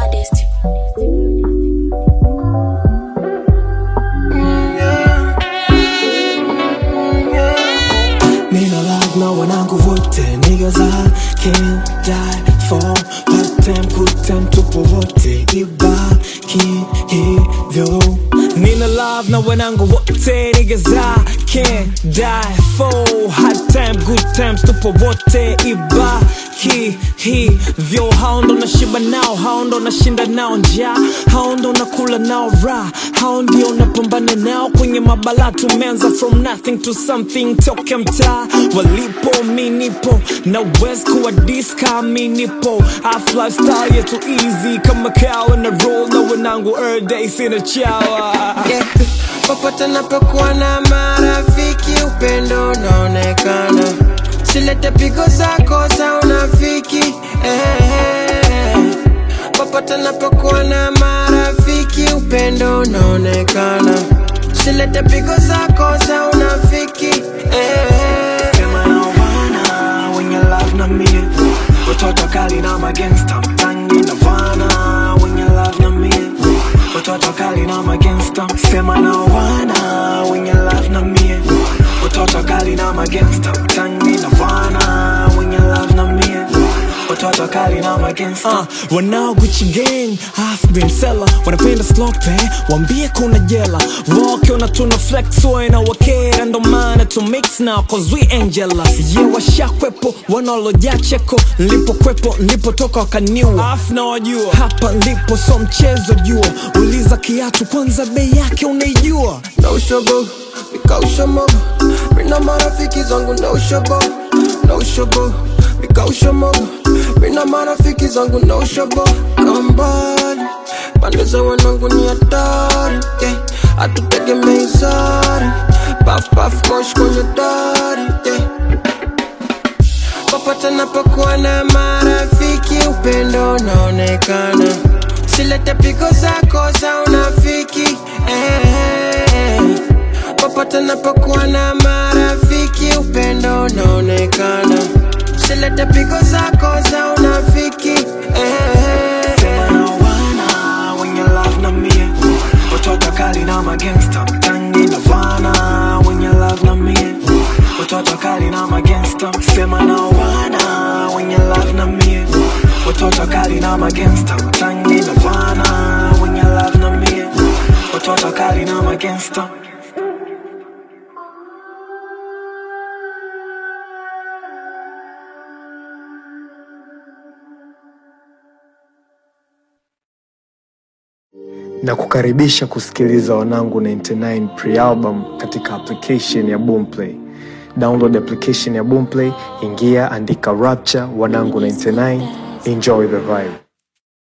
baddest. Nina love na wanangu wote niggas I can't die for Part time good time tupo wote ibaki hivyo Nina love na wanangu wote niggas I can't die for Hard time good times tupo wote ibaki hivyo Hao ndo nashiba nao, hao ndo nashinda nao njaa Hao ndo nakula nao raha, hao ndio napambana nao kwenye mabala tumeanza from nothing to something toke mtaa walipo mi nipo na west kuwa diska mi nipo Half lifestyle yetu easy kama kawa na roll na wanangu every day sina chawa yeah. Popote napokuwa na marafiki, upendo unaonekana. Silete pigo zako za unafiki eh. Popote napokuwa na marafiki, upendo unaonekana. Silete pigo zako za unafiki eh. Sema na wana wenye love na mie Watoto kali na magangsta mtangi na wana wenye love na mie Watoto kali na magangsta Sema na wana wenye love na mie Watoto kali na magangsta mtangi na wana wenye love na mie Watoto kali na magangsta uh, Wanao Gucci gang half been seller Wanapenda slope Wambie kuna jela Wakiona tuna flex Waina wakera ndo maana to mix now Cause we ain't jealous Yeah washakwepo Wanaolojaa cheko Nilipokwepo Nilipotoka wakaniua Half na wajua Hapa nilipo so mchezo jua Uliza kiatu kwanza bei yake unaijua no shobo nikausha mogo mina marafiki zangu no shobo no shobo nikausha mogo mina marafiki zangu no shobo kambali pande za wanangu ni hatari yeah. hatutegemei sari paf paf mosh kwenye dari yeah. popote napokuwa na marafiki upendo unaonekana silete pigo zako za unafiki eh. popote napokuwa na marafiki upendo unaonekana silete pigo zako za unafiki eh. Sema na wana wenye love na mie Watoto kali na magangsta mtangi na wana wenye love na mie Watoto kali na magangsta Sema na wana wenye love na mie Watoto kali na magangsta mtangi na wana wenye love na mie Watoto kali na magangsta na kukaribisha kusikiliza wanangu 99 pre-album katika application ya Boomplay. Download application ya Boomplay, ingia, andika Rapture wanangu 99, enjoy the vibe.